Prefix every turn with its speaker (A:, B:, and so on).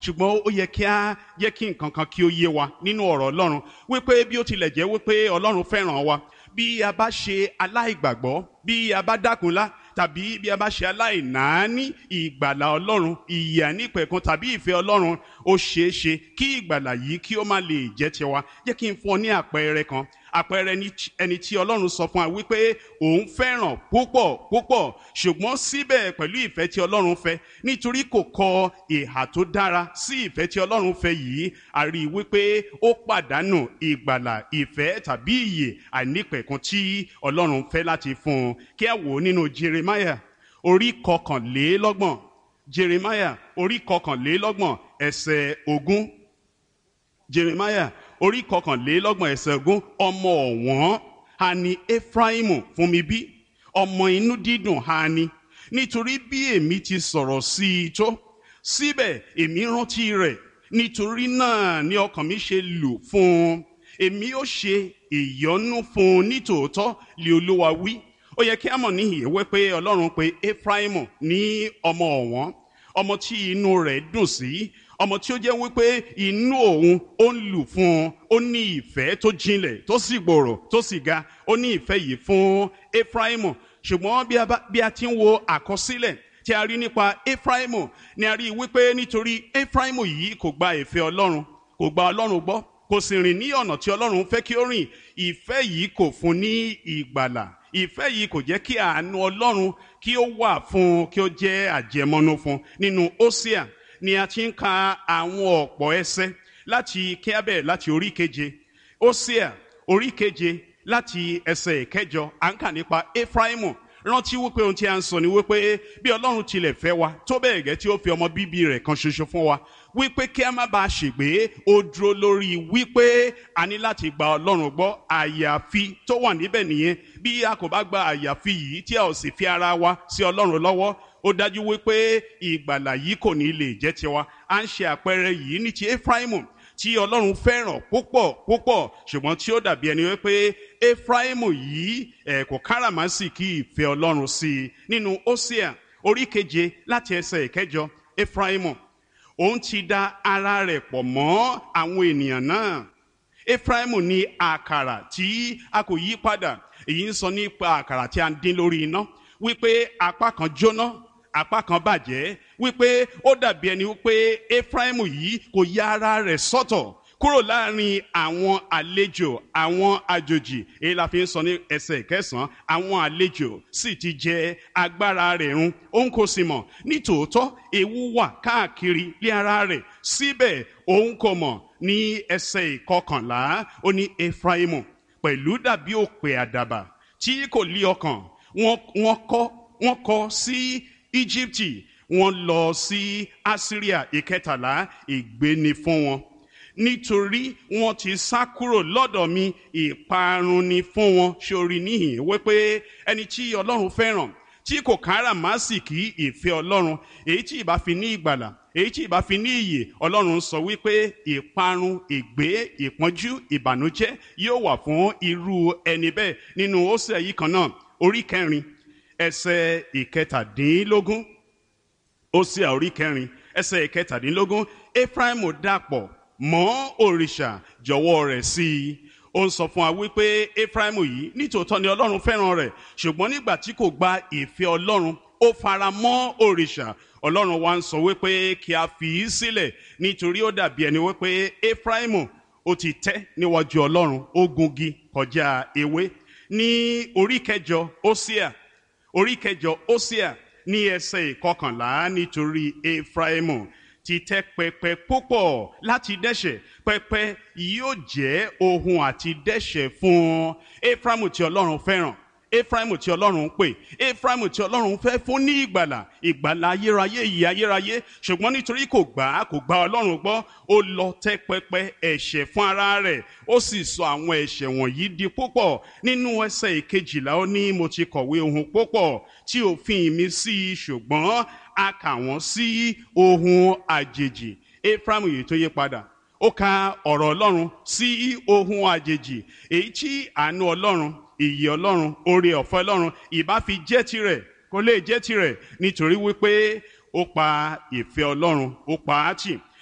A: ṣùgbọ́n ó yẹ kí á jẹ́ kí nǹkan kan kí ó yé wa nínú ọ̀rọ̀ ọlọ́run wípé bí ó tilẹ̀ jẹ́ wípé ọlọ́run fẹ́ràn wa bí a bá ṣe aláìgbàgbọ́ bí a bá dákunlá tàbí bí a bá ṣe aláìnáání ìgbàlà ọlọ́run ìyè ànípẹ̀kun tàbí ìfẹ́ ọlọ́run ó ṣeé ṣe kí ìgbàlà yìí kí ó má lè jẹ́ tiwa jẹ́ kí n fún ọ ní àpẹẹrẹ kan àpẹẹrẹ ẹni tí ọlọ́run sọ fún wa wípé òun fẹ́ràn púpọ̀ púpọ̀ ṣùgbọ́n síbẹ̀ pẹ̀lú ìfẹ́ tí ọlọ́run fẹ́ nítorí kò kọ ìhà tó dára sí ìfẹ́ tí ọlọ́run fẹ́ yìí a rí i wípé ó pàdánù ìgbàlà ìfẹ́ tàbí ìyè àìnípẹ̀kun tí ọlọ́run fẹ́ láti fún un kí a wò ó nínú Jeremiah orí kọkànlélọ́gbọ̀n Jeremiah orí kọkànlélọ́gbọ̀n ẹsẹ̀ ogún Jeremiah orí kọkànlélọ́gbọ̀n ẹsẹ̀ ogún ọmọ ọ̀wọ́n ha ni Efraimu fún mi bí ọmọ inú dídùn ha ni nítorí bí èmi ti sọ̀rọ̀ sí i tó síbẹ̀ èmi rántí rẹ̀ nítorí náà ni ọkàn mi ṣe lù fún un èmi ó ṣe ìyọ́nú fún un nítòótọ́ lé Olúwa wí ó yẹ kí a mọ̀ níhìn ìwé pé Ọlọ́run pé Efraimu ní ọmọ ọ̀wọ́n ọmọ tí inú rẹ̀ dùn sí ọmọ tí ó jẹ́ wípé inú òun ó ń lù fún un ó ní ìfẹ́ tó jinlẹ̀ tó sì gbòòrò tó sì ga ó ní ìfẹ́ yìí fún Efraimu ṣùgbọ́n bí a ti ń wo àkọsílẹ̀ tí a rí nípa Efraimu ni a rí wípé nítorí Efraimu yìí kò gba ìfẹ́ Ọlọ́run kò gba Ọlọ́run gbọ́ kò sì rìn ní ọ̀nà tí Ọlọ́run fẹ́ kí ó rìn ìfẹ́ yìí kò fún ní ìgbàlà ìfẹ́ yìí kò jẹ́ kí àánú Ọlọ́run kí ó wà fún kí ó jẹ́ àjẹmọ́nú fún nínú Hósíà ni a ti ń ka àwọn ọ̀pọ̀ ẹsẹ̀ láti kíábẹ̀ láti orí keje Hósíà orí keje láti ẹsẹ̀ ìkẹjọ à ń kà nípa Efraimu rántí wípé ohun tí a ń sọ ni wípé bí Ọlọ́run tilẹ̀ fẹ́ wa tó bẹ́ẹ̀ gẹ́ tí ó fi ọmọ bíbí rẹ̀ kan ṣoṣo fún wa wípé kí a má bàa ṣègbé ó dúró lórí wípé a ní láti gba Ọlọ́run gbọ́ àyàfi tó wà níbẹ̀ nìyẹn bí a kò bá gba àyàfi yìí tí a ò sì fi ara wa sí Ọlọ́run lọ́wọ́ ó dájú wípé ìgbàlà yìí kò ní lè jẹ́ tiwa à ń ṣe àpẹẹrẹ yìí ní ti Efraimu tí Ọlọ́run fẹ́ràn púpọ̀ púpọ̀ ṣùgbọ́n tí ó dàbí ẹni wípé Efraimu yìí ẹ̀ kò káràmásìkí ìfẹ́ Ọlọ́run sí i nínú Hósíà orí keje láti ẹsẹ̀ ìkẹjọ Efraimu òun ti da ara rẹ̀ pọ̀ mọ́ àwọn ènìyàn náà Efraimu ní àkàrà tí a kò yí padà èyí ń sọ nípa àkàrà tí a ń dín lórí iná wípé apá kan jóná apá kan bàjẹ́ wípé ó dàbí ẹni wípé Efraimu yìí kò ya ara rẹ̀ sọ́tọ̀ kúrò láàrin àwọn àlejò àwọn àjòjì èyí la fi ń sọ ní ẹsẹ̀ kẹsàn-án àwọn àlejò sì ti jẹ agbára rẹ̀ run òun kò sì mọ̀ nítòótọ́ ewu wà káàkiri lé ara rẹ̀ síbẹ̀ òun kò mọ̀ ní ẹsẹ̀ ìkọkànlá ó ní Efraimu pẹ̀lú dàbí òpè àdàbà tí kò lí ọkàn wọ́n kọ́ wọ́n kọ́ sí Íjíbítì wọ́n lọ sí Asiria ìkẹtàlá ìgbéni fún wọn nítorí wọ́n ti sá kúrò lọ́dọ̀ mi ìparun ni fún wọn sórí níhìn wípé ẹni tí Ọlọ́run fẹ́ràn tí kò káràmásìkí ìfẹ́ Ọlọ́run èyí tí ìbá fi ní ìgbàlà èyí tí ìbá fi ní ìyè Ọlọ́run sọ wípé ìparun ìgbé ìpọ́njú ìbànújẹ́ yóò wà fún irú ẹni bẹ́ẹ̀ nínú Hósè yìí kan náà orí kẹrin ẹsẹ̀ ìkẹtàdínlógún Hósè orí kẹrin ẹsẹ̀ ìkẹtàdínlógún Éfráímù dàpọ̀ mọ́ òrìṣà jọ̀wọ́ rẹ̀ sí i ó ń sọ fún wa wípé Éfráímù yìí nítòótọ́ ni Ọlọ́run fẹ́ràn rẹ̀ ṣùgbọ́n nígbà tí kò gba ìfẹ́ Ọlọ́run ó fara mọ́ òrìṣà Ọlọ́run wa ń sọ wípé kí a fi í sílẹ̀ nítorí ó dàbí ẹni wípé Éfráímù ó ti tẹ́ níwájú Ọlọ́run ó gungi kọjá ewé ní orí kẹjọ Hósíà orí kẹjọ Hósíà ní ẹsẹ̀ ìkọkànlá nítorí Éfráímù ti tẹ́ pẹpẹ púpọ̀ láti dẹ́ṣẹ̀ pẹpẹ yóò jẹ́ ohun àti dẹ́ṣẹ̀ fún Éfráímù tí Ọlọ́run fẹ́ràn Éfráímù tí Ọlọ́run ń pè Éfráímù tí Ọlọ́run fẹ́ fún ní ìgbàlà ìgbàlà ayérayé ìyè ayérayé ṣùgbọ́n nítorí kò gbà á kò gba Ọlọ́run gbọ́ ó lọ tẹ́ pẹpẹ ẹ̀ṣẹ̀ fún ara rẹ̀ ó sì sọ àwọn ẹ̀ṣẹ̀ wọ̀nyí di púpọ̀ nínú ẹsẹ̀ ìkejìlá ó ní mo ti kọ̀wé ohun púpọ̀ tí òfin mi sí i ṣùgbọ́n a kà wọ́n sí ohun àjèjì Éfráímù yìí tó yí padà ó ka ọ̀rọ̀ Ọlọ́run sí ohun àjèjì èyí tí àánú Ọlọ́run ìyè Ọlọ́run oore ọ̀fẹ́ Ọlọ́run ìbá fi jẹ́ tirẹ̀ kó lè jẹ́ tirẹ̀ nítorí wípé ó pa ìfẹ́ Ọlọ́run ó pa á tì